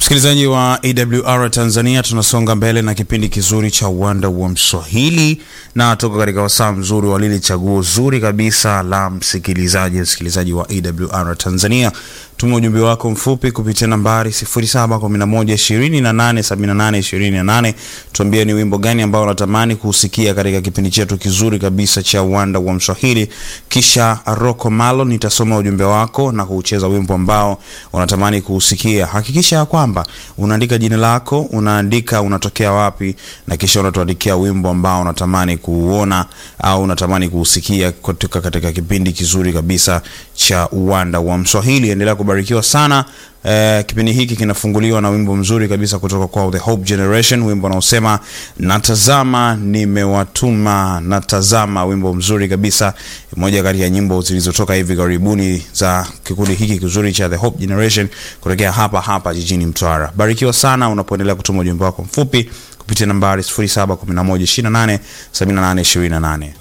Msikilizaji wa AWR Tanzania, tunasonga mbele na kipindi kizuri cha uwanda wa Mswahili na tuko katika wasaa mzuri wa lile chaguo zuri kabisa la msikilizaji. Msikilizaji wa AWR Tanzania, tuma ujumbe wako mfupi kupitia nambari 0711287828. Tuambie ni wimbo gani ambao unatamani kusikia katika kipindi chetu kizuri kabisa cha uwanda wa Mswahili, kisha Rocco Malo nitasoma ujumbe wako na kuucheza wimbo ambao unatamani kuusikia. Hakikisha ya kwamba unaandika jina lako, unaandika unatokea wapi, na kisha unatuandikia wimbo ambao unatamani kuuona au unatamani kuusikia kutoka katika kipindi kizuri kabisa cha uwanda wa Mswahili. Endelea kubarikiwa sana. Eh, kipindi hiki kinafunguliwa na wimbo mzuri kabisa kutoka kwa The Hope Generation, wimbo unaosema natazama nimewatuma, natazama. Wimbo mzuri kabisa, moja kati ya nyimbo zilizotoka hivi karibuni za kikundi hiki kizuri cha The Hope Generation kutokea hapa hapa jijini Mtwara. Barikiwa sana unapoendelea kutuma ujumbe wako mfupi kupitia nambari 0711287828.